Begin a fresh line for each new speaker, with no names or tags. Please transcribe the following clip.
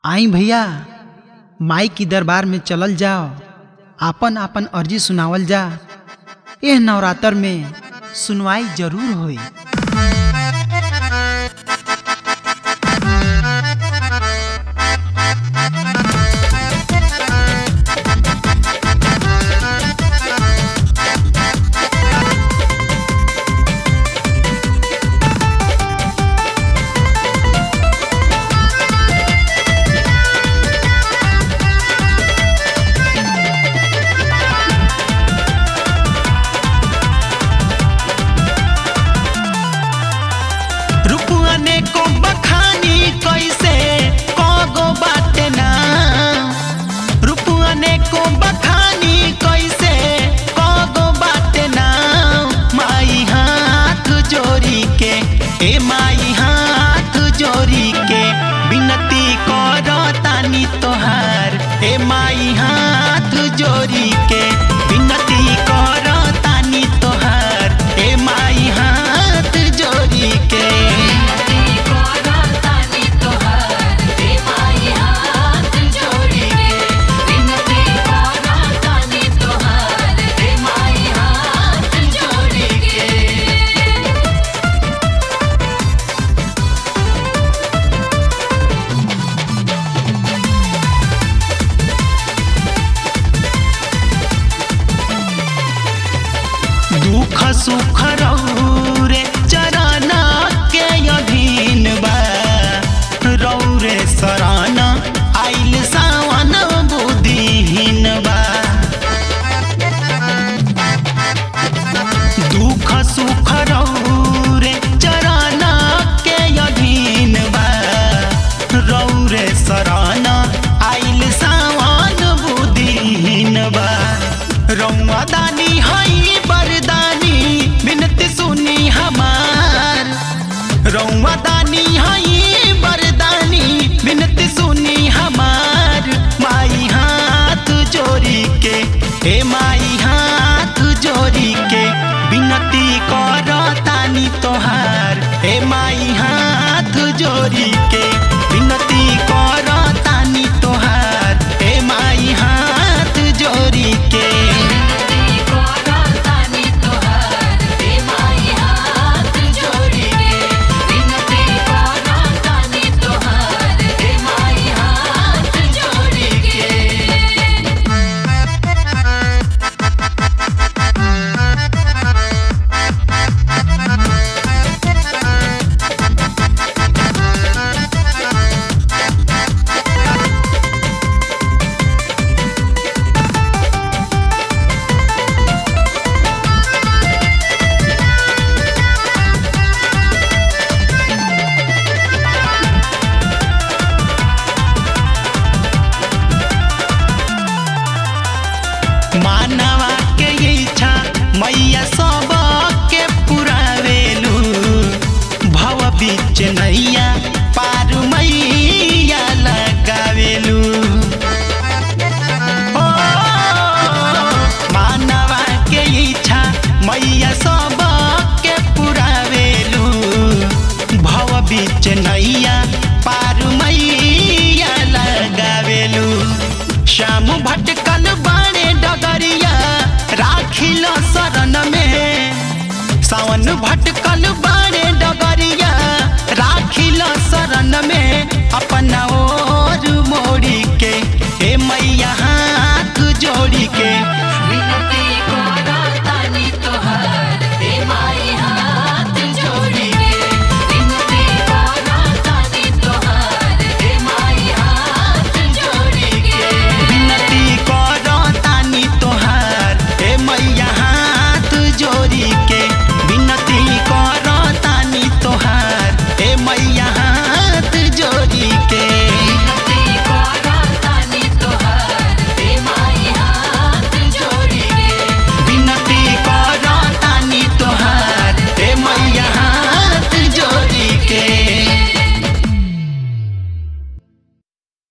आई भैया माई की दरबार में चलल जाओ आपन आपन अर्जी सुनावल जा एह नवरात्र में सुनवाई जरूर होई
रुपुअने को बखानी कैसे कगो बाटे ना रुपुअने को बखानी कैसे कगो बाटे ना माई हाथ जोड़ी के ए माई हाथ जोड़ी के बिनती करो तानी तोहार ए माई हाथ जोड़ी के बिनती करो तानी तोहार ए माई हाथ जोड़ी के दुख सुख रौरे चराना के अधीन बा रौरे सराना आइल सावन बुद्धिहीन बा दुख सुख रौरे चराना के अधीन बा रौरे सराना आइल सावन बुद्धिहीन बा रौआ दानी हई बरदानी बिनती सुनी हमार रौआ दानी हई बरदानी बिनती सुनी हमार माई हाथ जोड़ी के हे माई हाथ जोड़ी के बिनती कर तानी तोहार हे माई हाथ जोड़ी के बिनती कर तानी तोहार हे माई हाथ जोड़ी के मानवा के इच्छा मैया सब के पुरावेलू भव बीच नैया पार मैया लगावेलू ओ, मानवा के इच्छा मैया सब के पुरावेलू भव बीच नैया पार मैया लगावेलू श्याम भटकल बाणे डगरिया राखिल शरण में सावन भटकल बा